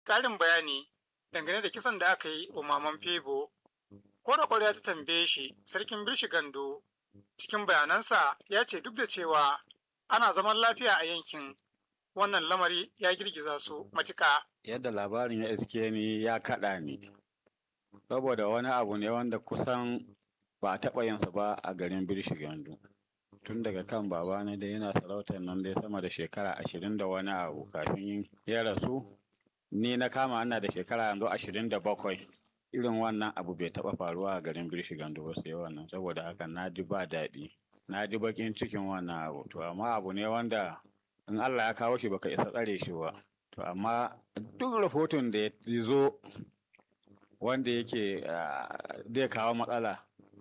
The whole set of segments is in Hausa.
ƙarin bayani dangane da kisan da aka yi wa maman Febo. Ko da ƙwarya ta tambaye shi sarkin Birshi Gando cikin bayanansa ya ce duk da cewa ana zaman lafiya a yankin wannan lamari ya girgiza su matuƙa. Yadda labarin ya iske ni ya kaɗa ni. Saboda wani abu ne wanda kusan ba a taɓa yinsa ba a garin Birshi Gando. Tun daga kan babana da yana sarautar nan dai sama da shekara ashirin da wani abu kafin ya rasu. Ni na kama ana da shekara yanzu ashirin da bakwai. Irin wannan abu bai taɓa faruwa a garin Birshi Gando ba sai wannan saboda haka na ji ba daɗi. Na ji baƙin cikin wannan abu. To amma abu ne wanda in Allah ya kawo shi baka isa tsare shi ba. To amma duk rahoton da ya zo wanda yake zai kawo matsala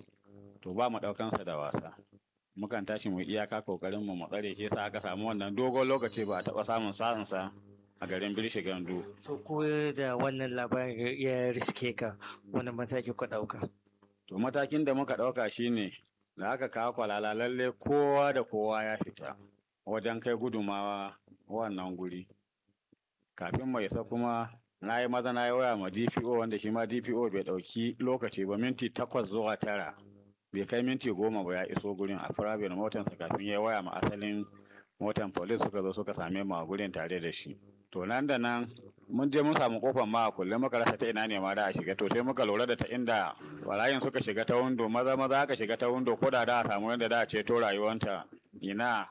to ba mu ɗaukansa da wasa. Mukan tashi mu iyaka kokarin mu tsare shi yasa aka samu wannan dogon lokaci ba a taɓa samun sa'insa a garin Birshi Gandu. To ko da wannan labarin ya riske ka wani mataki ku ɗauka? To matakin da muka ɗauka shine da aka kawo kwalala lalle kowa da kowa ya fita wajen kai gudumawa wannan guri. Kafin mai isa kuma na yi maza na yi waya ma DPO wanda shi ma DPO bai ɗauki lokaci ba minti takwas zuwa tara. Bai kai minti goma ba ya iso gurin a firabin motansa kafin ya waya ma asalin motan police suka zo suka same mu a gurin tare da shi. To nan da nan mun je mun samu kofar ma a kulle muka rasa ta ina ne ma da a shiga to sai muka lura da ta inda walayin suka shiga ta windo maza maza aka shiga ta windo ko da da a samu yadda da a ceto rayuwanta ina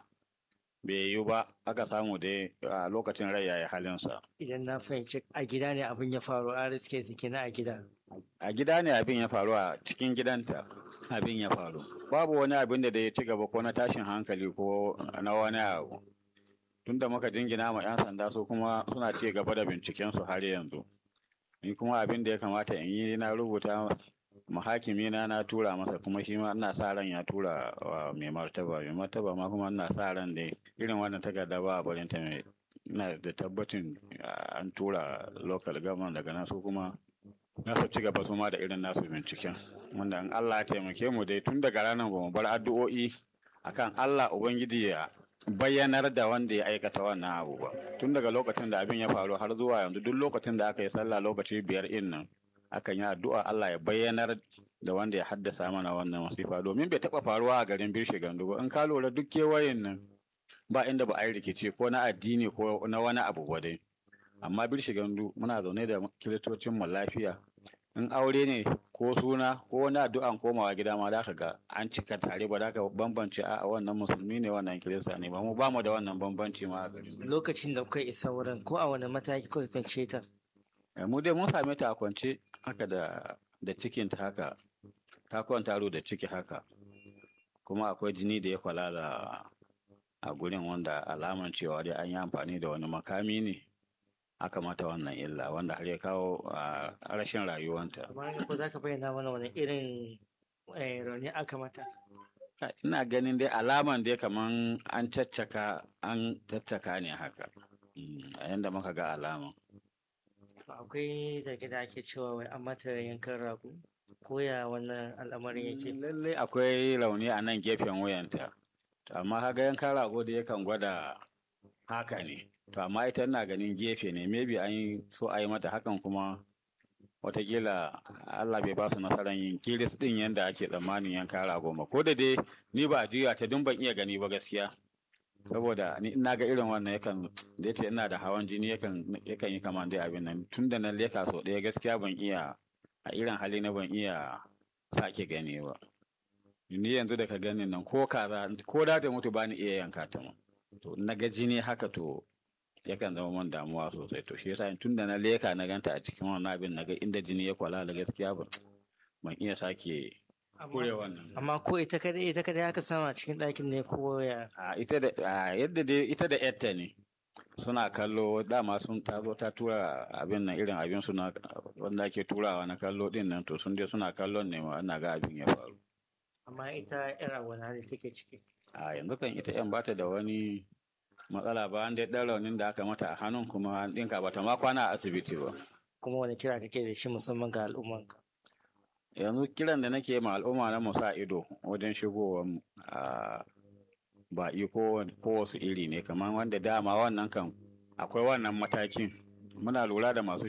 bai yiwu ba aka samu dai a lokacin rai yayi halinsa. Idan na fahimci a gida ne abin ya faru a riske ta kenan a gida. A gida ne abin ya faru a cikin gidanta abin ya faru. Babu wani abin da ya ci gaba ko na tashin hankali ko na wani abu. Tunda muka jingina ma 'yan sanda su kuma suna ci gaba da binciken su har yanzu. Ni kuma abin da ya kamata in yi na rubuta mahakimi na na tura masa kuma shi ma ina sa ran ya tura wa mai martaba mai martaba ma kuma ina sa ran da irin wannan takarda ba a barin ta mai ina da tabbacin an tura local government daga nan su kuma na su ci gaba su ma da irin nasu binciken wanda in Allah ya taimake mu dai tun daga ranar ba mu bar addu'o'i akan Allah ubangiji ya bayyanar da wanda ya aikata wannan abu ba tun daga lokacin da abin ya faru har zuwa yanzu duk lokacin da aka yi sallah lokaci biyar in nan akan yi addu'a Allah ya bayyanar da wanda ya haddasa mana wannan masifa domin bai taɓa faruwa a garin Birshe Gandu ba in ka lura duk kewayen nan ba inda ba a yi rikici ko na addini ko na wani abu ba dai amma Birshe Gandu muna zaune da kiristocin mu lafiya in aure ne ko suna ko wani addu'an komawa gida ma da ga an cika tare ba da ka bambance a wannan musulmi ne wannan kirista ne ba mu ba mu da wannan bambanci ma a garin Lokacin da kuka isa wurin ko a wani mataki kuka tsince ta? mu dai mun same ta a kwance haka da da cikin ta haka ta kwanta da ciki haka kuma akwai jini da ya kwalala a gurin wanda alaman cewa dai an yi amfani da wani makami ne aka mata wannan illa wanda har ya kawo a rashin rayuwanta Amma ko za ka bayyana mana wani irin rauni aka mata? ina ganin dai alaman dai kaman an caccaka an caccaka ne haka a yanda muka ga alaman akwai zargi da ake cewa wai an mata yankan rago ko ya wannan al'amarin yake lallai akwai rauni a nan gefen wuyanta to amma kaga yankan rago da yakan gwada haka ne to amma ita ina ganin gefe ne maybe an yi so a yi mata hakan kuma watakila Allah bai ba su nasarar yin kiris din yadda ake tsammanin yankan rago ma ko da dai ni ba a juya ta dun ban iya gani ba gaskiya saboda ni ina ga irin wannan yakan da yace ina da hawan jini yakan yakan yi kaman dai abin nan tun da na leka so ɗaya gaskiya ban iya a irin hali na ban iya sake gani ba ni yanzu da ka gani nan ko kaza ko da ta mutu bani iya yanka ta ma to na ga jini haka to yakan zama man damuwa sosai to shi yasa tun da na leka na ganta a cikin wannan abin na ga inda jini ya kwala da gaskiya ban ban iya sake kure wannan amma ko ita kadai ita kadai aka sama cikin ɗakin ne ko ya a ita da a yadda dai ita da yarta ne suna kallo dama sun ta zo ta tura abin nan irin abin suna wanda ake turawa na kallo din nan to sun je suna kallon ne ma ina ga abin ya faru amma ita yar a wani hali take ciki a yanzu kan ita yan bata da wani matsala ba an dai ɗan raunin da aka mata a hannun kuma an ɗinka bata ma kwana a asibiti ba kuma wani kira kake da shi musamman ga al'ummanka yanzu kiran da nake ma al'umma na mu sa ido wajen shigowa baƙi ko wasu iri ne kamar wanda dama wannan kan akwai wannan matakin muna lura da masu